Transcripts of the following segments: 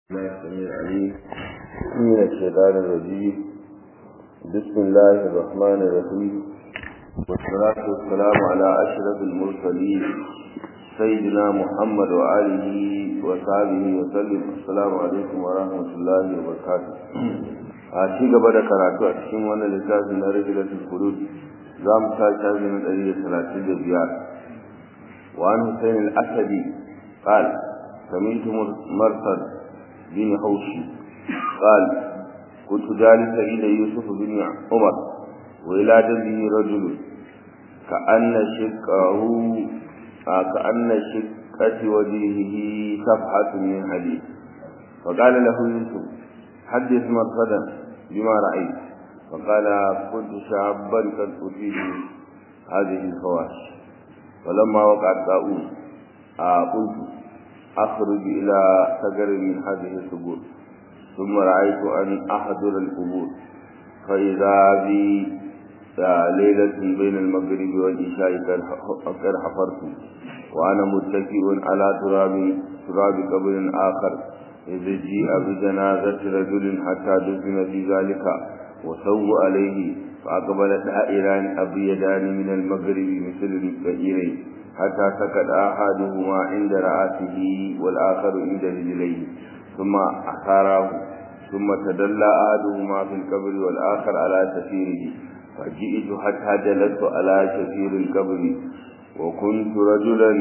الله السميع العليم من الشيطان الرجيم بسم الله الرحمن الرحيم والصلاة والسلام على أشرف المرسلين سيدنا محمد وآله وصحبه وسلم السلام عليكم ورحمة الله وبركاته a ci gaba da karatu a cikin wannan littafin na rajilatul qulub za mu ta shafi na ɗari da talatin da biyar wa an husain al-asadi قال سمعت مرصد بن حوشي قال كنت جالسا إلى يوسف بن عمر وإلى جنبه رجل كأن شقه كأن شقة وجهه صفحة من حديد فقال له يوسف حدث مرصدا بما رأيت فقال كنت شابا قد أتيت هذه الفواحش فلما وقع الطاعون قلت أخرج إلى سجر من هذه السبل ثم رأيت أن أحضر القبور فإذا بي ليلة بين المغرب والعشاء قد حفرت وأنا متكئ على تراب تراب قبر آخر إذ جيء بجنازة رجل حتى دفن في ذلك وسووا عليه فأقبل دائران أبيضان من المغرب مثل البئرين حتى سكت أحدهما عند رأسه والآخر عند رجليه ثم أخاره ثم تدلى أحدهما في القبر والآخر على سفيره فجئت حتى جلست على سفير القبر وكنت رجلا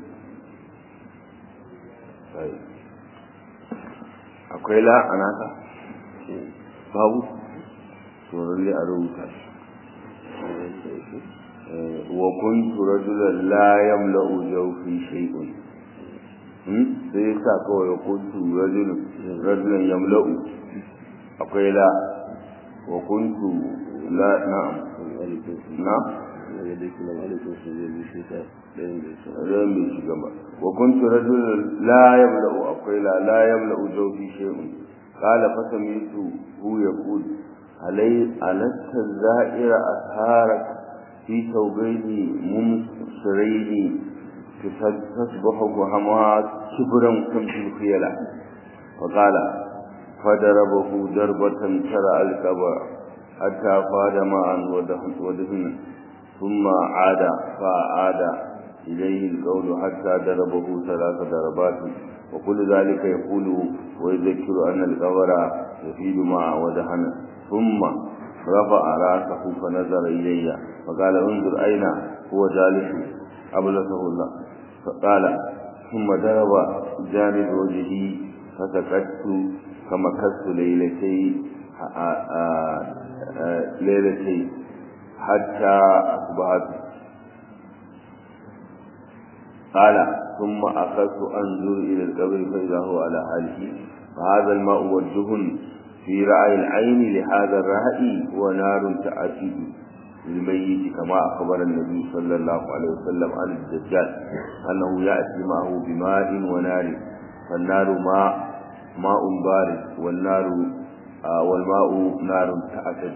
طيب akwai la a naka babu tsoron a rubuta وكنت رجلا لا يملأ جوفي شيء sai ya sa kawai kuntu rajulan yamla'u akwai la wa kuntu la na'am na ran bai shiga ba wa kuntu rajulan la yamla'u akwai la la yamla'u jawfi shay'un qala fa sami'tu hu yaqul alai alasta za'ira asharak في ثوبين ممسرين تصبح وهمها كبرا كمس الخيلة وقال فضربه ضربة ترى الكبر حتى فاد معا ودهن ثم عاد فعاد إليه القول حتى ضربه ثلاث ضربات وكل ذلك يقول ويذكر أن القبر يفيد معا ودهن ثم رفع راسه فنظر إلي فقال انظر أين هو جالس أبلسه الله فقال ثم ضرب جانب وجهي فسكت فمكثت ليلتي ليلتي حتى أصبحت قال ثم أخذت أنظر إلى القبر فإذا هو على حاله فهذا الماء والدهن في رأي العين لهذا الرأي هو نار تأتي للميت كما أخبر النبي صلى الله عليه وسلم عن الدجال أنه يأتي معه بماء ونار فالنار ماء ماء بارد والنار آه والماء نار تأتج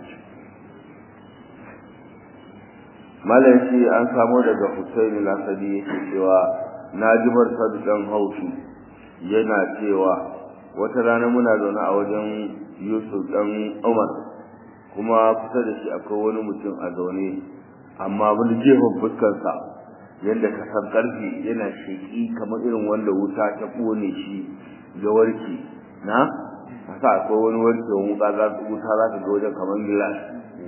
malanci an samo daga Hussein al-Asadi yake cewa najibar sadiqan haushi yana cewa wata rana muna zaune a wajen Yusuf dan Umar kuma kusa da shi akwai wani mutum a zaune amma wani jefin fuskarsa yadda ka san karfi yana sheki kamar irin wanda wuta ta kone shi ga warke na haka akwai wani warke wuta za ta wuta za ta ga wajen kamar gilas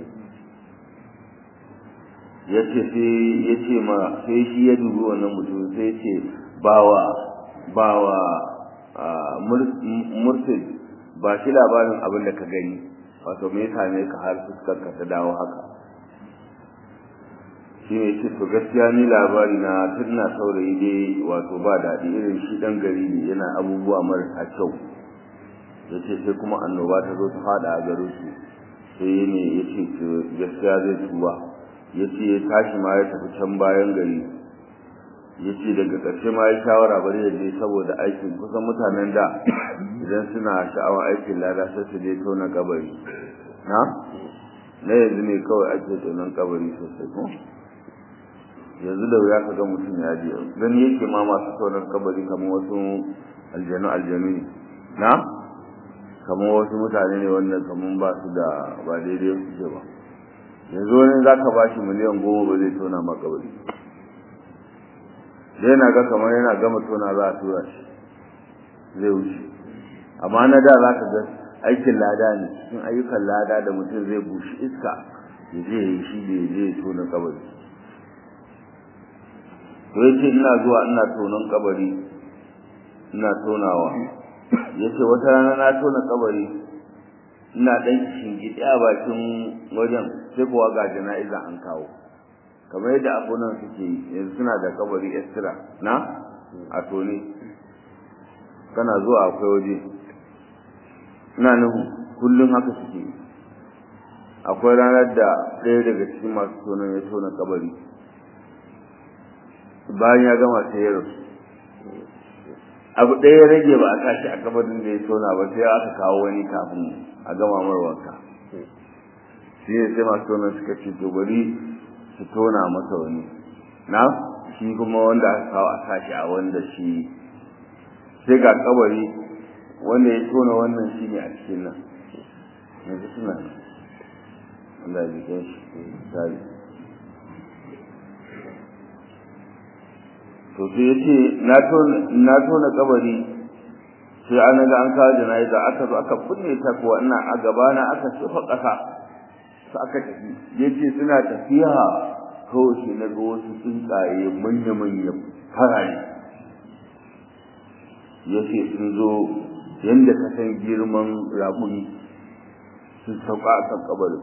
ya ce sai ya ce ma sai shi ya dubi wannan mutum sai ce bawa bawa mursid ba shi labarin abin da ka gani wato me yasa ne ka har fuskar ka ta dawo haka shi ne ce to gaskiya ni labari na tun na saurayi dai wato ba daɗi irin shi ɗan gari ne yana abubuwa marasa kyau ya ce sai kuma annoba ta zo ta faɗa a garin su sai ne ya ce gaskiya zai tuba ya ce ya tashi ma ya tafi can bayan gari ya ce daga ƙarshe ma ya shawara bari ya je saboda aikin kusan mutanen da idan suna sha'awar aikin lada sai su je tona kabari na na yanzu ne kawai ake tonon kabari sosai ko yanzu da wuya ka ga mutum ya je gani yake ma masu tonon kabari kamar wasu aljanu aljanu ne na kamar wasu mutane ne wannan kamar ba su da ba daidai su ce ba yanzu wani za ka ba shi miliyan goma ba zai tona makabari da yana ga kamar yana gama tona za a tura shi zai wuce amma na da za ka ga aikin lada ne cikin ayyukan lada da mutum zai bushi iska ya je ya yi shi da ya je ya tona kabari to ya ce ina zuwa ina tonon kabari ina tonawa ya ce wata rana na tona kabari ina ɗan shingide a bakin wajen sai kuwa ga jana'iza an kawo kamar yadda abunan suke yi yanzu suna da kabari extra na a tone kana zuwa akwai waje ina nuhu kullum haka suke yi akwai ranar da ɗaya daga cikin masu tonon ya tona kabari bayan ya gama sai ya rasu abu ɗaya rage ba a tashi a kabarin da ya tona ba sai aka kawo wani kafin a gama mar wanka shi ne sai masu tona suka ce to bari su tona masa wani na shi kuma wanda aka kawo a tashi a wanda shi sai ga kabari wanda ya tona wannan shi ne a cikin nan yanzu suna nan Allah ya jikin shi misali to sai ya ce na tona kabari sai an ga an kawo jana'iza aka zo aka kunne ta kuwa ina a gabana aka sufa ƙasa su aka tafi ya ce suna tafiya kawai shi na ga wasu tsuntsaye manya-manya farare ya ce sun zo yadda ka san girman raƙuni sun sauka a kan kabarin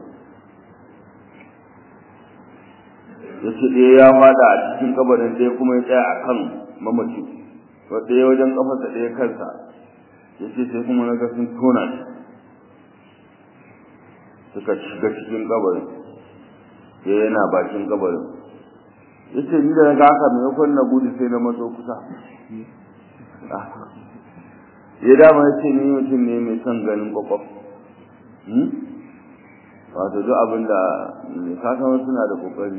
ya ce ɗaya ya fada a cikin kabarin ɗaya kuma ya tsaya a kan mamaci ɗaya wajen kafarsa ɗaya kansa ya ce sai kuma na ga sun tona shi suka shiga cikin kabarin ya yana bakin kabarin ya ce ni da na ga haka maimakon na gudu sai na matso kusa ya dama ya ce ni mutum ne mai son ganin kwakwaf wato duk abin da kasan suna da kokari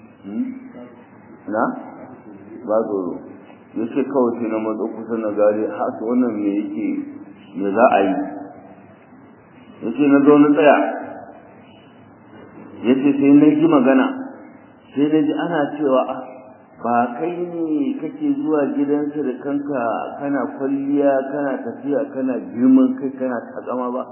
na ba tsoro ya ce kawai sai na matsa kusa na gari haka wannan me yake me za a yi ya ce na zo na tsaya ya ce sai na ji magana sai na ji ana cewa ba kai ne kake zuwa gidansa da kanka kana kwalliya kana tafiya kana girman kai kana takama ba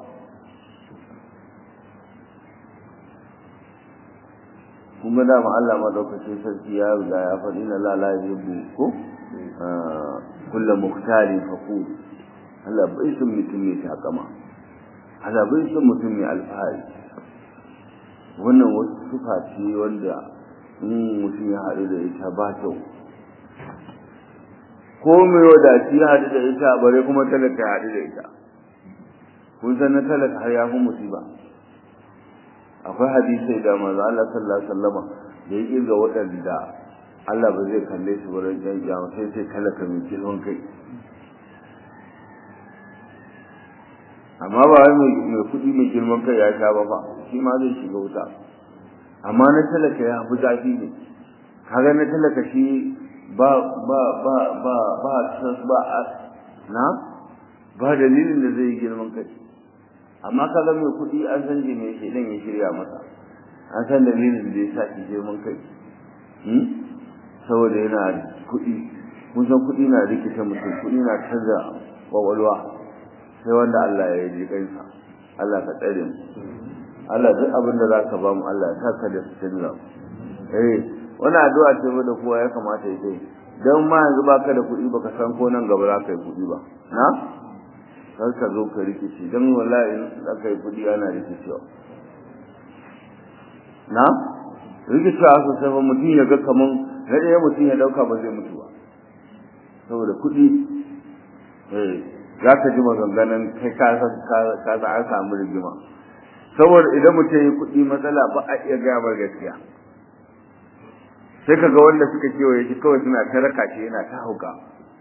kuma dama Allah madaukakin sarki ya riga ya faɗi na la la yubu ko kullu muhtari faqul Allah bai san mutum mai takama Allah bai san mutum mai alfahari wannan wasu sufa ce wanda in mutum ya haɗu da ita ba kyau ko mai wadaci ya haɗu da ita bare kuma talaka ya haɗu da ita kun san na talaka har ya fi musiba akwai hadisai da manzo Allah sallallahu alaihi wasallam da ya kirga waɗanda Allah ba zai kalle su wurin jan kiyama sai sai talaka mai girman kai amma ba wai mai kuɗi mai girman kai ya sha ba fa shi ma zai shiga wuta amma na talaka ya fi zafi ne kaga na talaka shi ba ba ba ba ba ba na ba dalilin da zai yi girman kai amma kaga mai kuɗi an san je mai shedan ya shirya masa an san dalilin da ya sa shi girman kai saboda yana kuɗi mun san kuɗi na rikita mutum kuɗi na canza kwakwalwa sai wanda Allah ya yi kansa Allah ka tsare mu Allah duk abin da zaka ba mu Allah ya saka da sunna eh wannan addu'a ce da kowa ya kamata ya yi dan ma yanzu baka da kuɗi baka san ko nan gaba za ka yi kuɗi ba na kar ka zo ka rikici don wallahi za ka yi kudi ana rikicewa na rikicewa sosai ba mutum ya ga kaman na ɗaya mutum ya ɗauka ba zai mutu ba saboda kudi eh za ka ji maganganun kai ka san an samu rigima saboda idan mutum ya yi kudi matsala ba a iya gaya mar gaskiya sai ka ga wanda suka kewaye shi kawai suna ta raka shi yana ta hauka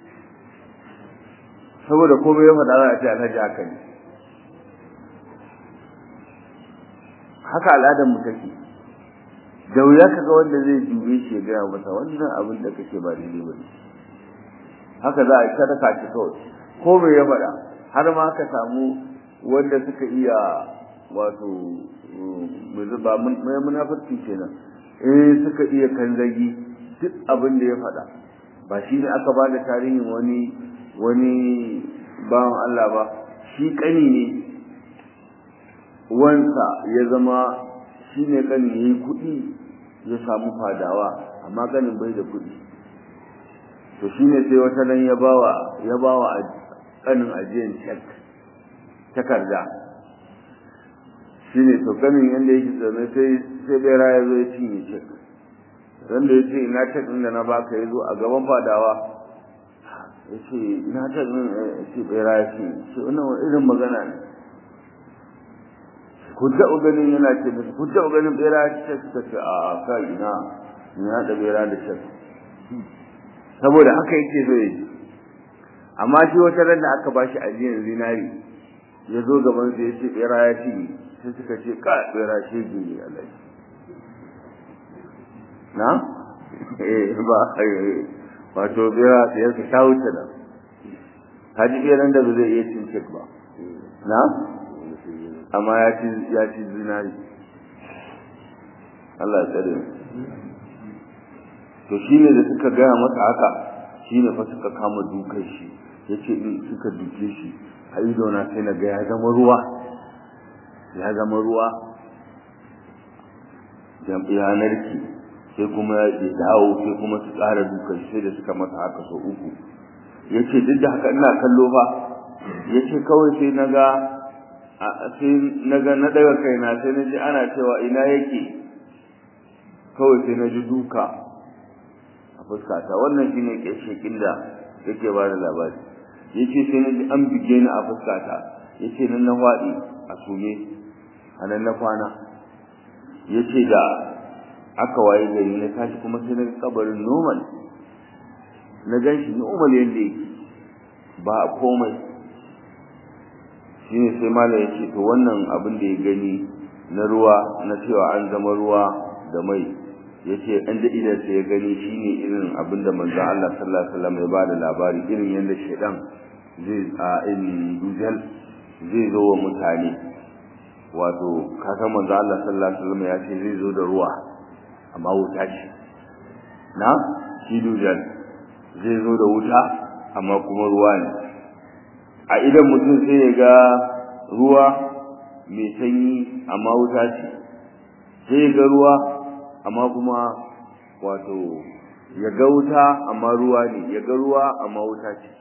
saboda komai ya faɗa za a ce alhaji haka ne haka al'adar mu take da wuya ka ga wanda zai dube shi ya gaya masa wannan abin da kake ba daidai ba ne haka za a yi sadaka shi kawai komai ya faɗa har ma ka samu wanda suka iya wato ba mai munafurci kenan eh suka iya kanzagi duk abin da ya faɗa ba shi ne aka ba da tarihin wani wani bawan Allah ba shi kani ne wansa ya zama shi ne kani ya yi kuɗi ya samu fadawa amma ganin bai da kuɗi to shi ne sai wata nan ya bawa ya bawa kanin ajiyan cek takarda shi ne to ganin yadda yake tsame sai sai bera ya zo ya cinye cek ran da ya ce ina cek ɗin da na baka ya zo a gaban fadawa ya ce ina cek ɗin ya ce bera ya ce ce wannan wani irin magana ne ku taɓa ganin yana ce musu ku taɓa ganin bera ya ce suka ce a ka ina ina haɗa bera da cek saboda haka yake so ya ji amma shi wata ran da aka bashi ajiyar zinari ya zo gaban su ya ce bera ya ci sai suka ce ka bera shi ne Allah na eh ba wato bera da yake ta wuce da haji beran da ba zai iya cin cek ba na amma ya ci ya ci zinari Allah ya tsare to shine da suka gaya masa haka shine fa suka kama dukan shi yace in suka duke shi a ido na sai na ga ya zama ruwa ya zama ruwa ya narki sai kuma ya dawo sai kuma su ƙara dukan sai da suka masa haka sau uku ya ce duk da haka ina kallo fa ya ce kawai sai na ga sai na ga na daga kaina sai na ji ana cewa ina yake kawai sai na ji duka a fuskata wannan shine shekin da yake ba da labari ya ce sai na ji an bige ni a fuskata ya ce nan na faɗi a sume a nan na kwana ya ce da aka waye gari na tashi kuma sai na kabarin normal na gan shi normal yadda yake ba a komai shi ne sai mala ya ce to wannan abin da ya gani na ruwa na cewa an zama ruwa da mai ya ce an da idan sai ya gani shi ne irin abin da manzon Allah sallallahu alaihi wasallam ya ba da labari irin yadda shaidan zai a in dujal zai zo wa mutane wato kasan manzo Allah sallallahu alaihi wasallam ya ce zai zo da ruwa amma wuta ce na shi dujal zai zo da wuta amma kuma ruwa ne a idan mutum sai ya ga ruwa mai sanyi amma wuta ce sai ya ga ruwa amma kuma wato ya ga wuta amma ruwa ne ya ga ruwa amma wuta ce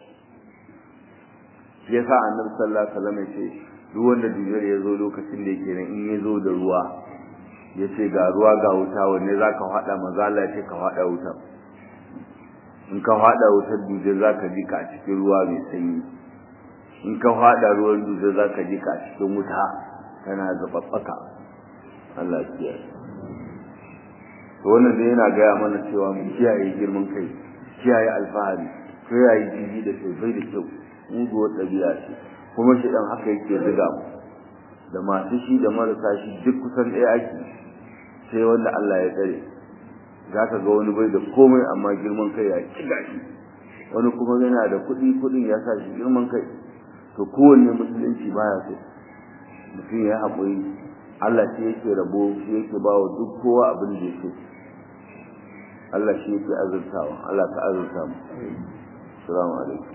yasa annabi sallallahu alaihi wasallam ya ce duk wanda duniyar ya zo lokacin da yake nan in ya zo da ruwa ya ce ga ruwa ga wuta wanne za ka haɗa maza Allah ya ce ka haɗa wuta in ka haɗa wutar duje za ka ji ka a cikin ruwa mai sanyi in ka haɗa ruwan duje za ka ji ka a cikin wuta tana zaɓaɓɓaka Allah ya kiyaye to wannan dai yana gaya mana cewa mu kiyaye girman kai kiyaye alfahari kiyaye jiji da kai bai da kyau muguwar ɗabi'a ce kuma shi ɗan haka yake ziga mu da masu shi da marasa shi duk kusan ɗaya ake sai wanda Allah ya tsare za ka ga wani bai da komai amma girman kai ya kiga shi wani kuma yana da kuɗi kuɗin ya sa shi girman kai to kowanne musulunci baya so mutum ya haƙuri Allah shi yake rabo shi yake ba wa duk kowa abin da yake Allah shi yake azurtawa Allah ka azurta mu assalamu alaikum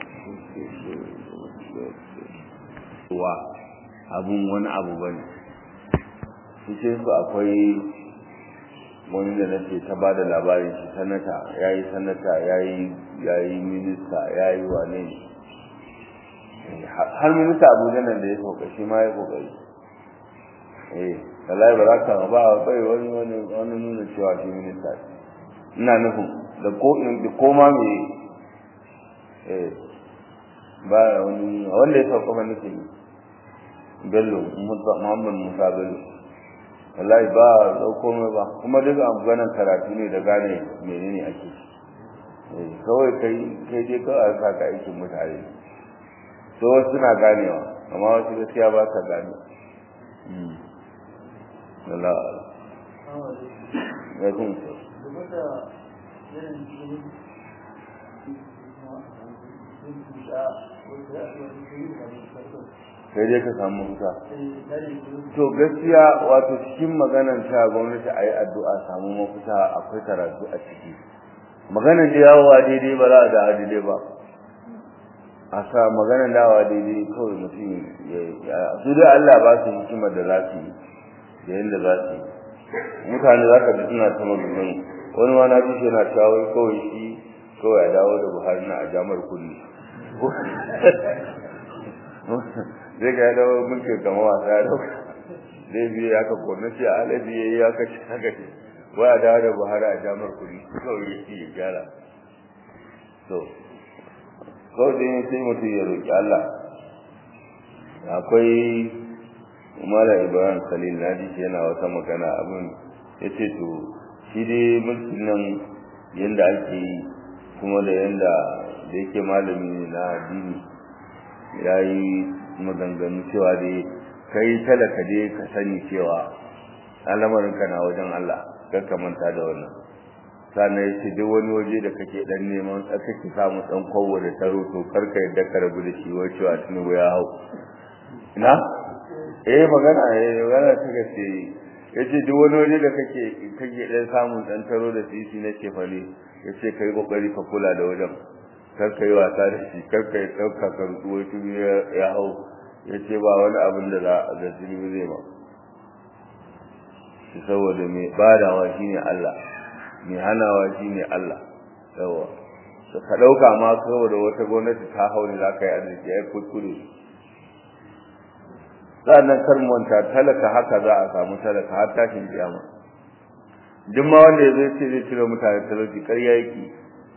wa abun wani abu bane cikin su akwai wani da nake ta ba da labarin shi sanata yayi sanata yayi yayi minista yayi wane ne har minista abuja nan da ya koka shi ma ya kokari eh wallahi ba za ka ba bai wani wani wani nuna cewa shi minista ina nufin da ko da koma me eh ba wani wanda ya sauka mana nake bello muhammad musa bello wallahi ba dauko mai ba kuma duk ganin karatu ne da gane menene ake eh kawai kai kai dai kawai ka ka aikin mutane so wasu suna ganewa amma wasu gaskiya ba sa gane Allah ya kun so sai dai ka samu mafita to gaskiya wato cikin maganar ta gwamnati a yi addu'a samu mafita akwai karatu a ciki maganar da yawowa daidai ba za a da daidai ba a sa maganar dawa daidai kawai mutum ya su dai Allah ba su hikimar da za su yi da yadda za su yi mutane za ka ji suna ta maganganu wani ma na ji shi yana cewa kawai shi kawai a dawo da Buhari na a jamar kulli zai ga dawo mulkin kama wasa ya dauka zai biye ya ka kone shi a alabi ya yi ya ka ci haka ce wai a dawo da buhari a jamar kuri kawai ya ci ya gyara to kawai dai sai mutum ya roƙi allah akwai mala ibrahim khalil na ji yana wata magana abin ya ce to shi dai mulkin nan yadda ake yi kuma da yadda da yake malami na addini ya yi maganganu cewa dai kai talaka dai ka sani cewa al'amarinka na wajen Allah kar ka manta da wannan sannan ya ce duk wani waje da kake dan neman kake samu dan kwawo da taro to kar ka yadda ka rabu da shi wai cewa tunubu ya hau ina eh magana eh magana ta gaske yace duk wani waje da kake kake dan samun dan taro da sisi na cefane yace kai kokari ka kula da wajen kar ka yi wasa da shi kar ka yi ɗauka ka rutuwa tun ya hau ya ce ba wani abin da za a zirbi zai ba shi saboda mai badawa shi ne Allah mai hanawa shi ne Allah yawa ka ɗauka ma saboda wata gwamnati ta hau ne za ka yi arziki ya yi kuskure sa'annan kar manta talaka haka za a samu talaka har tashin kiyama duk ma wanda ya zai ce zai cire mutane talauci ƙarya yake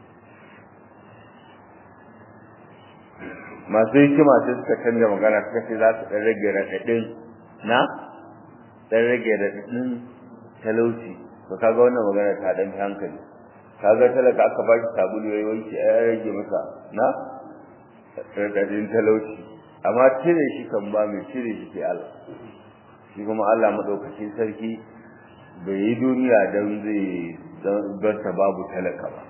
masu hikima sai suka canza magana suka ce za su ɗan rage raɗaɗin na ɗan rage raɗaɗin talauci to kaga wannan magana ta ɗan fi hankali kaga talaka aka ba shi sabulu ya wanke ya rage masa na raɗaɗin talauci amma cire shi kan ba mai cire shi ke Allah shi kuma Allah maɗaukacin sarki bai yi duniya don zai don ta babu talaka ba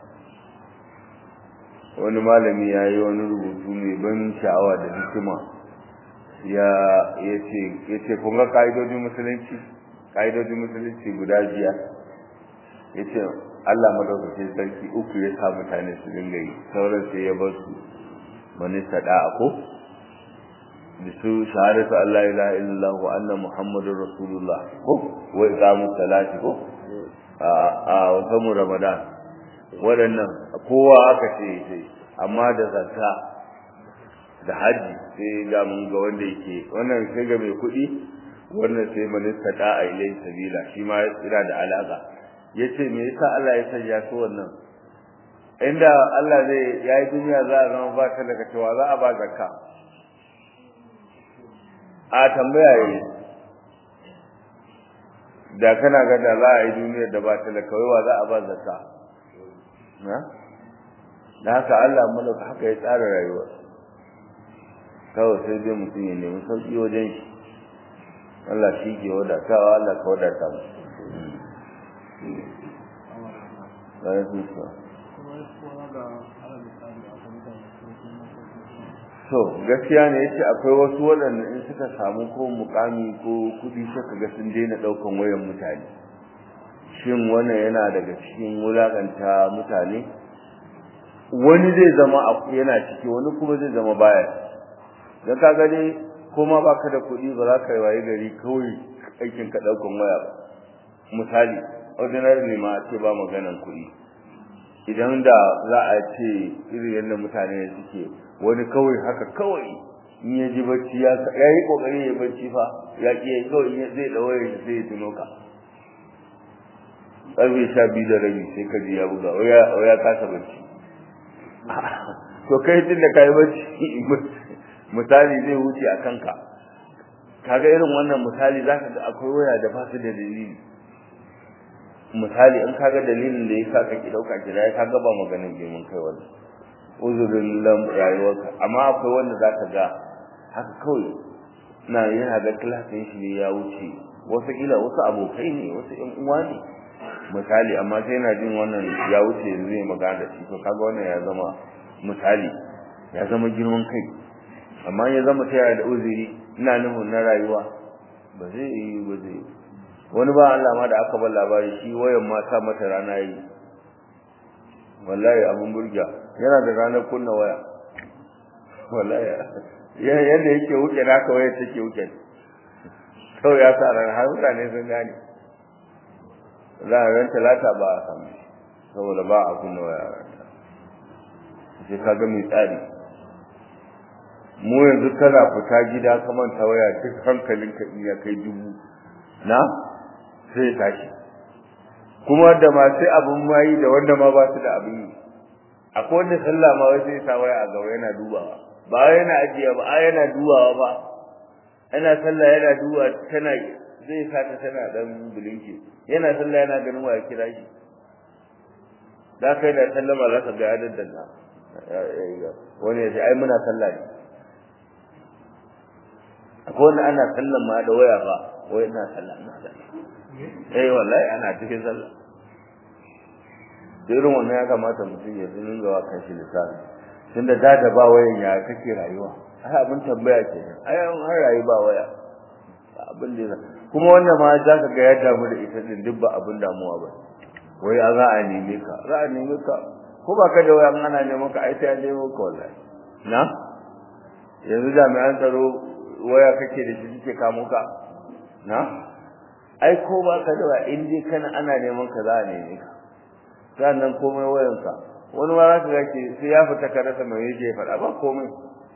wani malami ya yi wani rubutu mai ban sha'awa da hikima ya ce kun ga ka'idojin musulunci ka'idojin musulunci guda biya ya ce allah madaukakin sarki uku ya sa mutane su dinga yi sauran sai ya bar su manista da'a ko da su shahadatu allah ilaha illallah wa anna muhammadun rasulullah ko wa iqamu salati ko a wata mu ramadan waɗannan kowa aka ce sai amma da zakka da haji sai ga mun ga wanda yake wannan sai ga mai kuɗi wannan sai minista da a ilai sabila shi ma yana da alaka yace me yasa Allah ya sanya su wannan inda Allah zai yayi duniya za a zama ba ta daga cewa za a ba zakka a tambaya yi da kana ga da za a yi duniyar da ba ta da kawai wa za a ba zakka da haka Allah malaka haka ya tsara rayuwa kawai sai dai mutum ya nemi sauki wajen shi Allah shi ke wadatawa Allah ka wadata mu so gaskiya ne yace akwai wasu waɗanda in suka samu ko mukami ko kudi suka ga sun daina ɗaukan wayan mutane shin wannan yana daga cikin wulakanta mutane wani zai zama yana ciki wani kuma zai zama baya dan ka gani kuma baka da kuɗi ba za ka yi waye gari kawai aikin ka ɗaukan waya ba misali ordinary ma a ce ba maganan kuɗi idan da za a ce irin yadda mutane suke wani kawai haka kawai in ya ji bacci ya yi kokari ya bacci fa ya ki kawai zai da wayar sai ya tuno ka ƙarfe sha biyu da rabi sai ka ji ya buga ya kasa bacci to kai tun da kai bacci misali zai wuce a kanka kaga irin wannan misali zaka ga akwai waya da ba su da dalili misali in kaga dalilin da yasa kake dauka kira ya kaga ba maganin girman kai wannan uzurin lam rayuwarka amma akwai wanda zaka ga haka kawai na yana ga klasin shi ne ya wuce wasu ila wasu abokai ne wasu ƴan uwa ne misali amma sai yana jin wannan ya wuce yanzu zai magana da shi to kaga wannan ya zama misali ya zama girman kai amma ya zama ta da uzuri ina nufin na rayuwa ba zai yi ba zai wani ba Allah ma da aka bar labari shi wayan ma sa mata rana yi wallahi abun burga yana da ranar kunna waya wallahi yadda yake wuce naka waya take wuce kawai ya sa ran har mutane sun gane za a ran talata ba a samu saboda ba a kunna waya ranta sai ka ga mai tsari mu yanzu kana fita gida ka manta waya duk hankalinka in ya kai dubu na sai tashi kuma da masu abin mayi da wanda ma ba su da abin yi akwai wanda sallah ma wai sai sa waya a gaba yana dubawa ba wai yana ajiya ba ai yana dubawa ba yana sallah yana duba tana zai sa ta tana dan bulinki yana sallah yana ganin waya kira shi da kai da sallama za ka ga ya daddana wani ya ce ai muna sallah ne akwai wanda ana sallan ma da waya ba wai ina sallah ina sallah eh wallahi ana cikin sallah irin wannan ya kamata mutum ya zunin gawa kan shi lissafi tunda da da ba wayan ya kake rayuwa ai abin tambaya ke ai an rayu ba waya abin da kuma wannan ma za ka ga ya damu da ita din duk ba abin damuwa ba wai a za a neme ka za a neme ka ko ba ka da waya ana neman ka ai sai an nemo ka wallahi na yanzu jami'an tsaro waya kake da shi suke kamo ka na ai ko ba ka da waya in dai kana ana neman ka za a neme ka sannan komai wayanka wani ma za ka ga ke sai ya fita ka rasa mai yake faɗa ba komai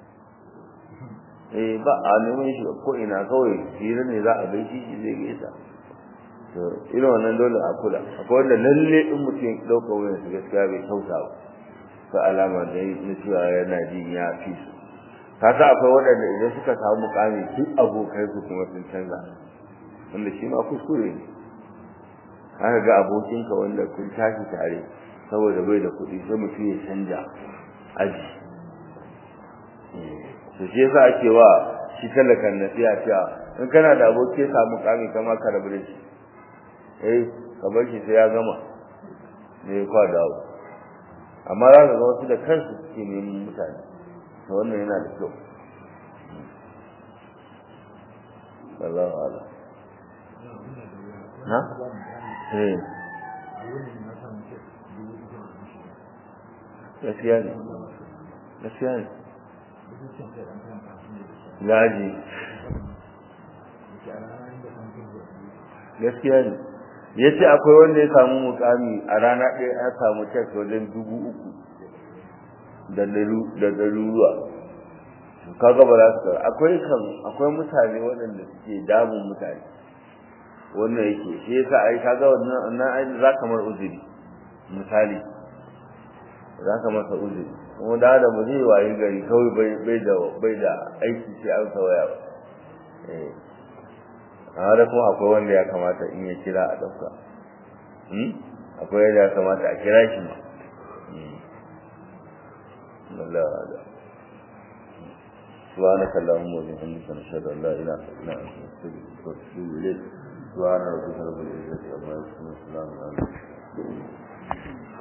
eh ba a neman shi ko ina kawai hira ne za a gaishe shi zai gaisa to irin wannan dole a kula akwai wanda lalle in mutum ya ɗauka wayan su gaskiya bai kyauta ba ta alama da na cewa yana jin ya fi su kasa akwai waɗanda idan suka samu mukami duk abokai su kuma sun canza wanda shi ma kuskure ne haka ga abokinka wanda kun tashi tare saboda bai da kuɗi sai mutum ya canja aji to shi yasa ake wa shi talakan nasiha cewa in kana da aboki ya samu mukami kama ka rabu da shi eh ka bar shi sai ya gama ne kwa dawo amma za ka ga wasu da kansu suke neman mutane to wannan yana da kyau Allahu a'lam na eh gaskiya ne gaskiya ne gaji gaskiya ne ya ce akwai wanda ya samu mukami a rana ɗaya ya samu cek wajen dubu uku da ɗaruruwa kaga ba za su kara akwai kan akwai mutane waɗanda suke damun mutane wannan yake shi yasa ai kaga wannan nan ai za ka mar uzuri misali za ka masa uzuri kuma da da mu zai wayi gari kawai bai bai da bai da aiki sai an sawaya ba eh amma da kuma akwai wanda ya kamata in ya kira a ɗauka akwai yadda ya kamata a kira shi ma Allah Allah سبحانك اللهم وبحمدك نشهد ان لا اله الا انت نستغفرك ونتوب اليك سبحان ربك رب العزه عما يصفون وسلام على المرسلين